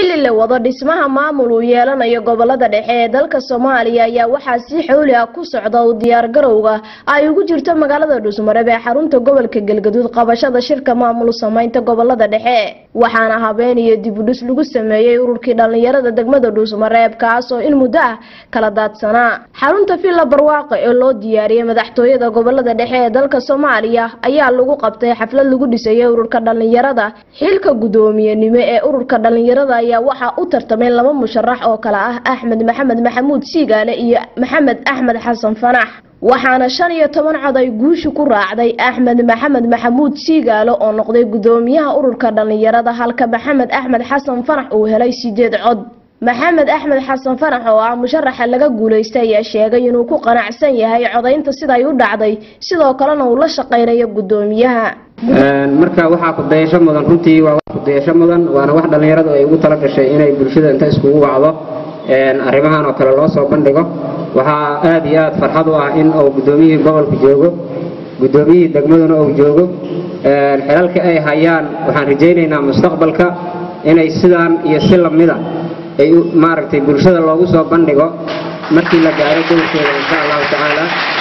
xilli la wado dhismaha maamul uu yeelanayo gobolada dhexe ee dalka soomaaliya ayaa waxaa si xowli ah ku socda u diyaargarowga ay ugu jirto magaalada dhuusmareeb ee xarunta gobolka galgaduud qabashada shirka maamul sameynta gobolada dhexe waxaana habeen iyo dibudhis lagu sameeyey ururkii dhallinyarada degmada dhuusmareeb kaas oo in muddo ah kala daadsanaa xarunta villa barwaaqo ee loo diyaariyey madaxtooyada gobolada dhexe ee dalka soomaaliya ayaa lagu qabtay xaflad lagu dhisayay ururka dhallinyarada xilka guddoomiyenimo ee ururka dhallinyarada ayaa waxaa u tartamay laba musharax oo kale ah axmed maxamed maxamuud siigaale iyo maxamed axmed xasan fanax waxaana shan iyo toban cod ay guusha ku raacday axmed maxamed maxamuud siigaalo oo noqday guddoomiyaha ururka dhallinyarada halka maxamed axmed xasan fanax uu helay sideed cod maxamed axmed xasan fanax oo ah musharaxa laga guulaystay ayaa sheegay inuu ku qanacsan yahay codaynta siday u dhacday sidoo kalena uu la shaqaynayo guddoomiyaha marka waxaa kudayasho mudan runtii waa wax kudayasho mudan waana wax dhallinyaradu ay ugu tala gashay inay bulshada inta iskugu wacdo arrimahan oo kale loo soo bandhigo waxaa aad iyo aad farxad u ah in uu guddoomiyihii gobolka joogo guddoomiyihii degmaduna uu joogo xilalka ay hayaan waxaan rajaynaynaa mustaqbalka inay sidaan iyo si lamida ay maaragtay bulshada loogu soo bandhigo markii la gaaro dowrkeeda insha allahu tacaala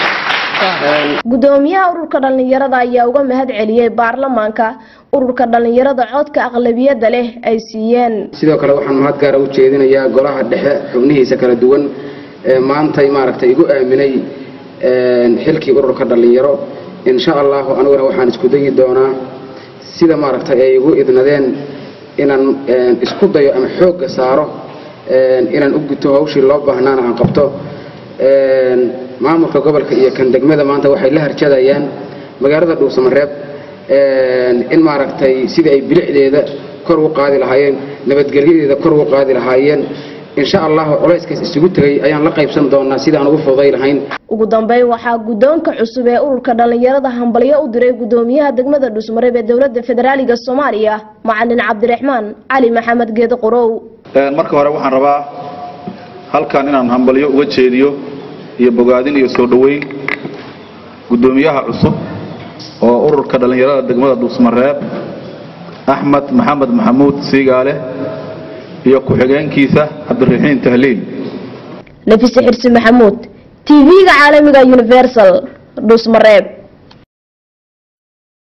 guddoomiyaha ururka dhallinyarada ayaa uga mahad celiyey baarlamaanka ururka dhallinyarada codka aqlabiyada leh ay siiyeen sidoo kale waxaan mahad gaara u jeedinayaa golaha dhexe xubnihiisa kala duwan ee maantay maaragtay igu aaminay xilkii ururka dhallinyaro insha allahu aniguna waxaan isku dayi doonaa sida maaragtay ay igu idnadeen inaan isku dayo ama xoogga saaro inaan u guto hawshii loo baahnaana aan qabto maamulka gobolka iyo kan degmada maanta waxay la harjadayaan magaalada dhuusamareeb in maaragtay sidii ay bilicdeeda kor u qaadi lahaayeen nabadgelyadeeda kor u qaadi lahaayeen insha allahu culayskaas isugu tegay ayaan la qaybsan doonaa sidaan ugu fududay lahayn ugu dambeyn waxaa guddoonka cusub ee ururka dhallinyarada hambalyo u diray guddoomiyaha degmada dhuusmareeb ee dowlada federaaliga soomaaliya macalin cabdiraxmaan cali maxamed geedo qorow marka hore waxaan rabaa halkan inaan hambalyo uga jeediyo iyo bogaadin iyo soo dhoweyn guddoomiyaha cusub oo ururka dhallinyarada degmada dhuusmareeb axmed maxamed maxamuud siigaale iyo ku-xigeenkiisa cabdiraxiin tahliil nafise xirsi maxamuud tv-ga caalamiga universal dhuusmareeb